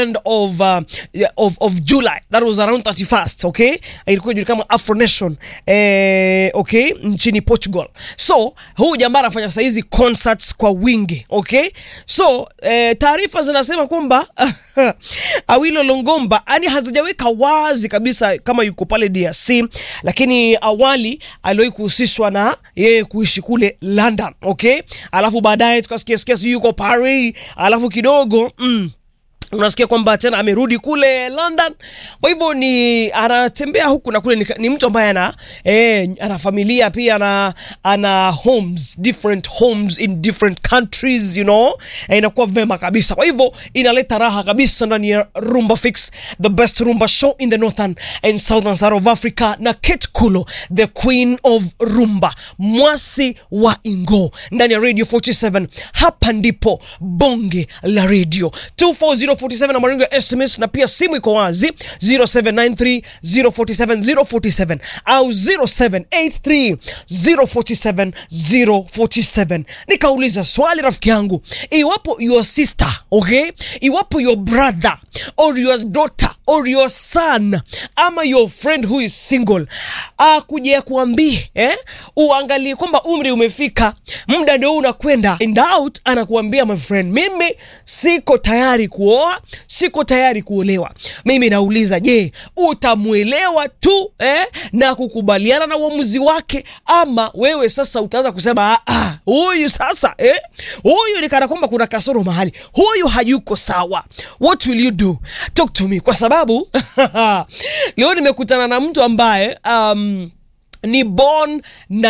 end of, uh, yeah, of, of July that was around 31st okay ilikuwa julikana kama Afro Nation eh, okay nchini Portugal so huu jamaa anafanya saizi concerts kwa wingi okay so eh, taarifa zinasema kwamba Awilo Longomba yani hazijaweka wazi kabisa kama yuko pale DRC lakini awali aliwahi kuhusishwa na yeye kuishi kule London okay alafu baadaye tukasikia sikia sijui yuko Paris alafu kidogo mm, unasikia kwamba tena amerudi kule London. Kwa hivyo ni anatembea huku na kule, ni, ni mtu ambaye ana eh, ana familia pia ana ana homes different homes in different countries you know, eh, inakuwa vema kabisa. Kwa hivyo inaleta raha kabisa ndani ya Rumba Fix, the best rumba show in the northern and southern side of Africa, na Kate Kulo the queen of rumba, mwasi wa Ingo ndani ya Radio 47. Hapa ndipo bonge la radio 24047 na maringo ya SMS na pia simu iko wazi 0793 047 047 au 0783 047 047. Nikauliza swali rafiki yangu, iwapo your sister okay, iwapo your brother or your daughter or your son ama your friend who is single akuja kuambie eh, uangalie kwamba umri umefika, muda ndio unakwenda and out, anakuambia my friend, mimi siko tayari kuoa, siko tayari kuolewa. Mimi nauliza, je, utamwelewa tu eh, na kukubaliana na uamuzi wake, ama wewe sasa utaanza kusema "Ah, ah, huyu sasa eh, huyu ni kana kwamba kuna kasoro mahali, huyu hayuko sawa. What will you do? Talk to me, kwa sababu leo nimekutana na mtu ambaye um, ni born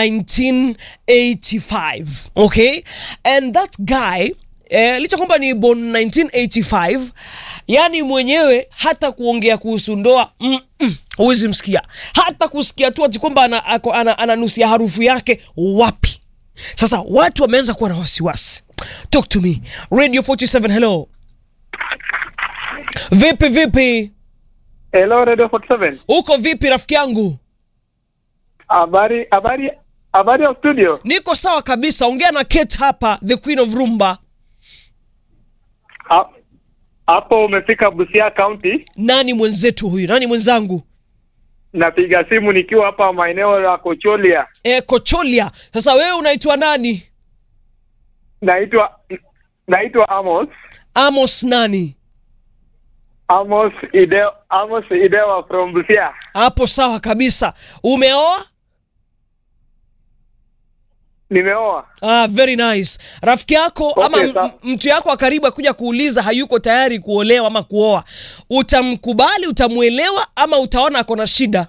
1985 okay and that guy Eh, licha kwamba ni born 1985 yani mwenyewe hata kuongea kuhusu ndoa mm, mm, huwezi msikia hata kusikia tu ati kwamba ana- ako- ana- ananusia harufu yake wapi sasa watu wameanza kuwa na wasiwasi talk to me radio 47 hello vipi vipi Hello Radio 47. uko vipi rafiki yangu Habari habari habari ya studio. niko sawa kabisa ongea na Kate hapa the queen of rumba Ha- Hapo umefika Busia County. nani mwenzetu huyu nani mwenzangu Napiga simu nikiwa hapa maeneo ya Kocholia. e, kocholia sasa wewe unaitwa nani Naitwa naitwa Amos. amos nani Amos Ideo Amos Idewa from Busia. hapo sawa kabisa umeoa Nimeoa. ah, very nice rafiki yako Okay, ama m- sawa. mtu yako wa karibu akuja kuuliza hayuko tayari kuolewa ama kuoa utamkubali utamwelewa ama utaona ako na shida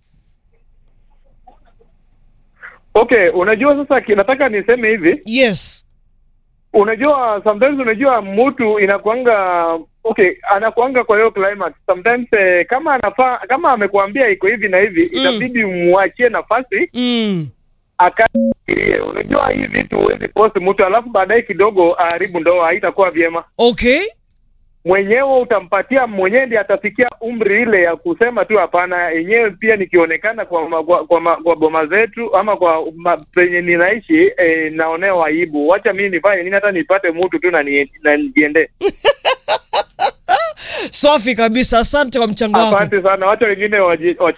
Okay, unajua sasa ki- nataka niseme hivi. yes Unajua sometimes unajua mtu inakuanga okay, anakuanga kwa hiyo climax. Sometimes eh, kama anafaa kama amekuambia iko hivi na hivi, Mm. itabidi muachie nafasi mm. akafikirie. Unajua hii vitu huwezi post mtu alafu baadaye kidogo aharibu ndoa, haitakuwa vyema. okay Mwenyewe utampatia mwenyewe, ndiye atafikia umri ile ya kusema tu hapana. Yenyewe pia nikionekana kwa ma, kwa, kwa, ma, kwa boma zetu ama kwa ma, penye ninaishi eh, naonewa aibu. Wacha mimi nifanye nini, hata nipate mtu tu na ni- na nijiende. safi kabisa asante kwa mchango wako Asante sana, wacha wengine waji- wachi